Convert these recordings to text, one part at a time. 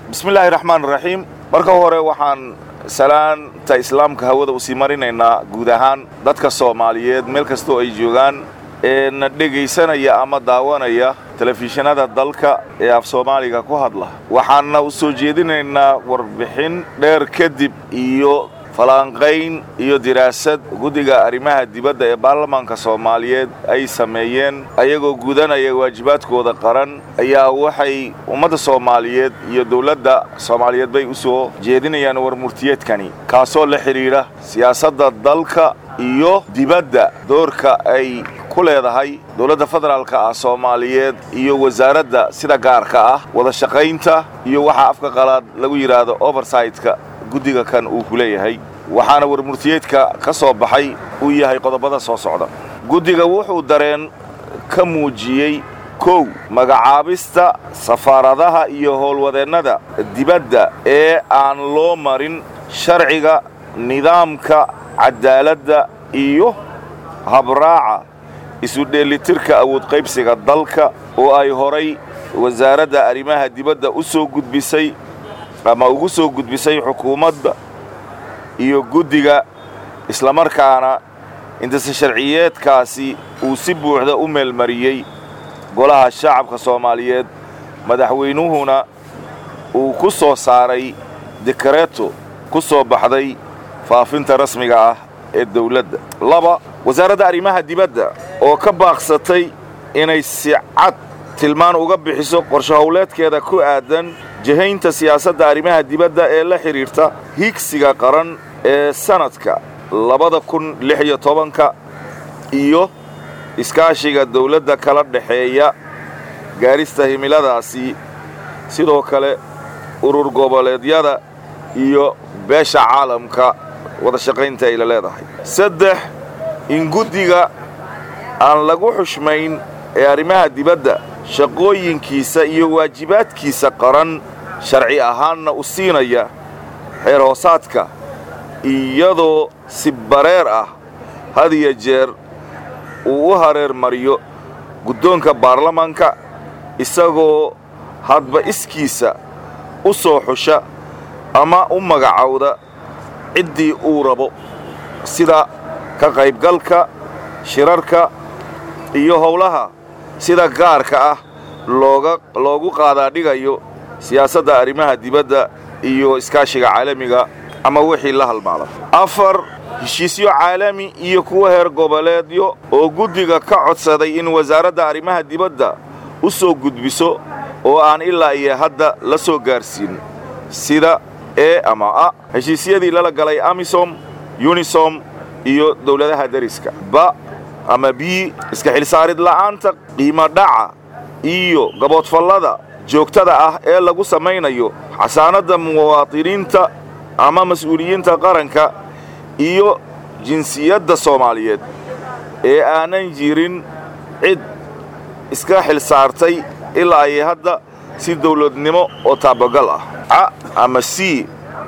bismillaahi raxmaan raxiim marka hore waxaan salaanta islaamka hawada usii marinaynaa guud ahaan dadka soomaaliyeed meel kastoo ay joogaan ee na dhegaysanaya ama daawanaya telefishinada dalka ee af soomaaliga ku hadla waxaanna u soo jeedinaynaa warbixin dheer kadib iyo falanqayn iyo diraasad guddiga arrimaha dibadda ee baarlamaanka soomaaliyeed ay sameeyeen ayagoo gudanaya waajibaadkooda qaran ayaa waxay ummadda soomaaliyeed iyo dowladda soomaaliyeed bay u soo jeedinayaan warmurtiyeedkani kaasoo la xidhiidha siyaasadda dalka iyo dibadda doorka ay ku leedahay dowladda federaalka ah soomaaliyeed iyo wasaaradda sida gaarka ah wada shaqaynta iyo waxaa afka qalaad lagu yidhaahdo oversightka guddiga kan uu ku leeyahay waxaana warmurtiyeedka ka soo baxay uu yahay qodobada soo socda guddiga wuxuu dareen ka muujiyey kow magacaabista safaaradaha iyo howlwadeennada dibadda ee aan loo marin sharciga nidaamka cadaaladda iyo habraaca isu dheellitirka awoodqaybsiga dalka oo ay horay wasaaradda arrimaha dibadda u soo gudbisay ama ugu soo gudbisay xukuumadda iyo guddiga islamarkaana intase sharciyeedkaasi uu si buuxda u meelmariyey golaha shacabka soomaaliyeed madaxweynuhuna uu ku soo saaray dekareeto ku soo baxday faafinta rasmiga ah ee dawladda laba wasaaradda arrimaha dibadda oo ka baaqsatay inay si cad tilmaan uga bixiso qorsho howleedkeeda ku aadan jihaynta siyaasadda arrimaha dibadda ee la xidhiirta higsiga qaran ee sannadka labada kun lix iyo tobanka iyo iskaashiga dawladda kala dhexeeya gaarista himiladaasi sidoo kale urur goboleedyada iyo beesha caalamka wada shaqaynta ay la leedahay saddex in guddiga aan lagu xushmayn ee arrimaha dibadda shaqooyinkiisa iyo waajibaadkiisa qaran sharci ahaanna u siinaya xeer hoosaadka iyadoo si bareer ah had iyo jeer uu u hareer mariyo guddoonka baarlamaanka isagoo hadba iskiisa u soo xusha ama u magacowda ciddii uu rabo sida ka qaybgalka shirarka iyo howlaha sida gaarka ah looga loogu qaadaadhigayo siyaasadda arrimaha dibadda iyo iskaashiga caalamiga ama wixii la halmaala afar heshiisyo caalami iyo kuwa heer goboleedyo oo guddiga ka codsaday in wasaaradda arrimaha dibadda u soo gudbiso oo aan ilaa iyo hadda la soo gaarsiin sida e ama a heshiisyadii lala galay amisom yunisom iyo dawladaha deriska ba ama b iska xilsaarid la'aanta qiimo dhaca iyo gaboodfallada joogtada ah ee lagu samaynayo xasaanadda muwaadiniinta ama mas-uuliyiinta qaranka iyo jinsiyadda soomaaliyeed ee aanan jirin cid iska xil saartay ilaa ay hadda si dawladnimo oo taabagal ah a ama c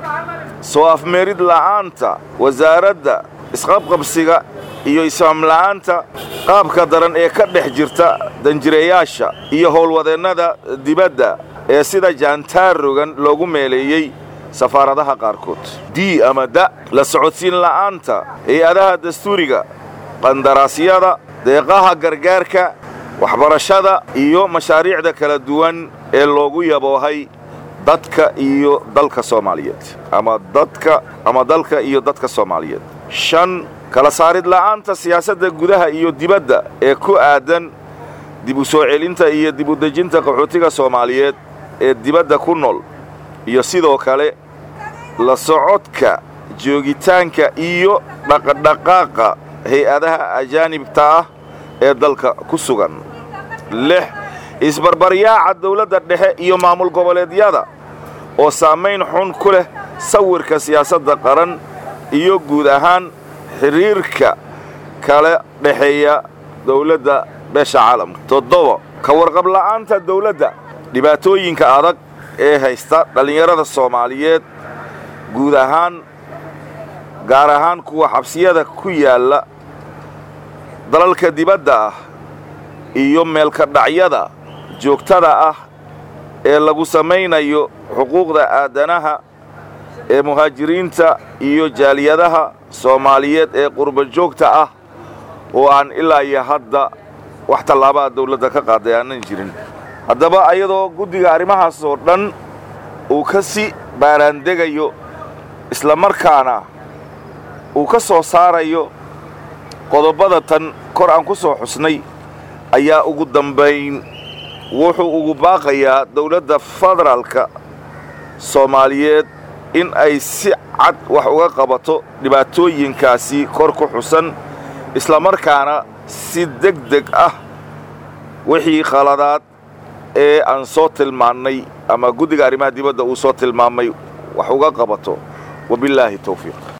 soo afmeerid la'aanta wasaaradda isqabqabsiga iyo isfaamla'aanta qaabka daran ee ka dhex jirta danjireeyaasha iyo howlwadeennada dibadda ee sida jaantaarogan loogu meeleeyey safaaradaha qaarkood d ama da la socodsiin la'aanta hay-adaha dastuuriga qandaraasyada deeqaha gargaarka waxbarashada iyo mashaariicda kala duwan ee loogu yaboohay dadka iyo dalka soomaaliyeed ama dadka ama dalka iyo dadka soomaaliyeed shan kala saarid la'aanta siyaasadda gudaha iyo dibadda ee ku aadan dib u soo celinta iyo dib u dejinta qaxootiga soomaaliyeed ee dibadda ku nool iyo sidoo kale la socodka joogitaanka iyo dhaqdhaqaaqa hay-adaha ajaanibta ah ee dalka ku sugan lix isbarbaryaaca dawladda dhexe iyo maamul goboleedyada oo saamayn xun ku leh sawirka siyaasadda qaran iyo guud ahaan xidhiirka kala dhexeeya dawladda beesha caalamka toddoba ka warqab la'aanta dawladda dhibaatooyinka adag ee haysta dhallinyarada soomaaliyeed guud ahaan gaar ahaan kuwa xabsiyada ku yaalla dalalka dibadda ah iyo meelka dhacyada joogtada ah ee lagu samaynayo xuquuqda aadanaha ee muhaajiriinta iyo jaaliyadaha soomaaliyeed ee qurba joogta ah oo aan ilaa iyo hadda wax tallaabaa dawladda ka qaaday aanan jirin haddaba ayadoo guddiga arrimahaas oo dhan uu ka si baaraandegayo islamarkaana uu ka soo saarayo qodobbada tan kor aan ku soo xusnay ayaa ugu dambayn wuxuu ugu baaqayaa dawladda federaalka soomaaliyeed in ay si cad wax uga qabato dhibaatooyinkaasi kor ku xusan islamarkaana si deg deg ah wixii khaladaad ee aan soo tilmaannay ama guddiga arrimaha dibadda uu soo tilmaamay wax uga qabato wabillaahi tawfiiq